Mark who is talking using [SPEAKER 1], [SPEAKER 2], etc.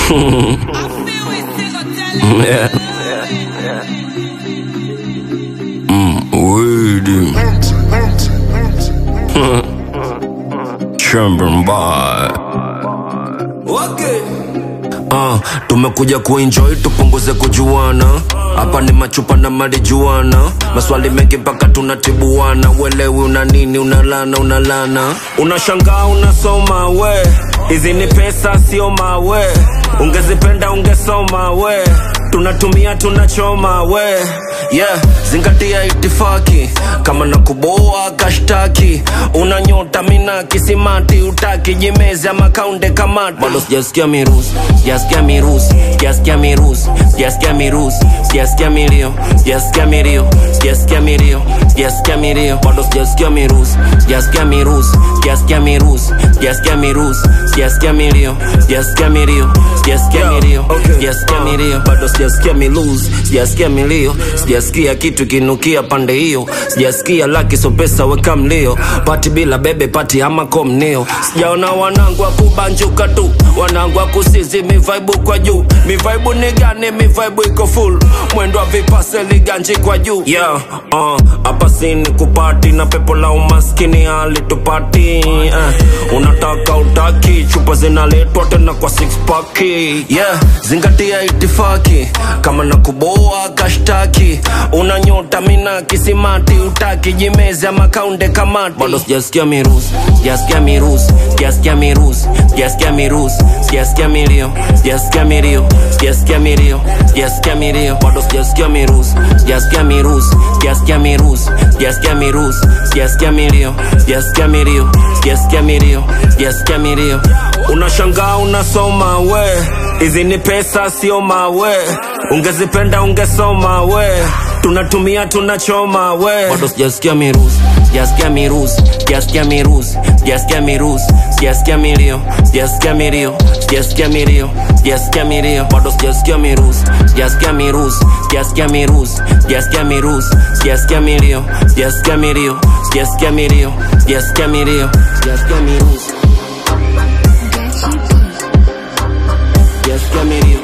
[SPEAKER 1] yeah. Mm, weedy. Chamber Uh, tumekuja kuenjoy tupunguze kujuana hapa ni machupa na marijuana maswali mengi mpaka tunatibuana uelewi una nini unalana unalana unashangaa unasoma we hizi ni pesa sio mawe ungezipenda ungesoma we tunatumia tunachoma we yeah zingatia itifaki kama na kuboa kashtaki una nyota mina kisimati utaki jimezi ama kaunde kamati bado sijasikia mirusi sijasikia mirusi sijasikia mirusi sijasikia mirusi sijasikia milio sijasikia milio sijasikia milio sijasikia milio bado sijasikia mirusi sijasikia mirusi sijasikia mirusi sijasikia mirusi sijasikia milio sijasikia milio sijasikia milio sijasikia milio bado sijasikia miluzi sijasikia milio sijasikia kitu kinukia pande hiyo sijasikia laki so pesa weka mlio pati bila bebe pati ama komnio sijaona wanangu wa kubanjuka tu wanangu wa kusizi mivaibu kwa juu mivaibu ni gani mivaibu iko full mwendo wa vipase liganji kwa juu yeah, uh, hapa sini kupati na pepo la umaskini hali tupati uh, unataka utaki chupa zinaletwa tena kwa six pack yeah, zingatia itifaki kama na kuboa kashtaki una nyota mina kisimati utaki jimezi ama kaunde kamati bado sijasikia mirusi sijasikia mirusi sijasikia mirusi sijasikia mirusi sijasikia milio sijasikia milio sijasikia milio sijasikia milio bado sijasikia mirusi sijasikia mirusi sijasikia mirusi sijasikia mirusi sijasikia milio sijasikia milio sijasikia milio sijasikia milio unashangaa unasoma we hizi ni pesa sio mawe ungezipenda ungesoma we tunatumia tunachoma we bado sijasikia mirusi sijasikia mirusi sijasikia mirusi sijasikia mirusi sijasikia milio sijasikia milio sijasikia milio sijasikia milio bado sijasikia mirusi sijasikia mirusi sijasikia mirusi sijasikia mirusi sijasikia milio sijasikia milio sijasikia milio sijasikia milio sijasikia mirusi sijasikia milio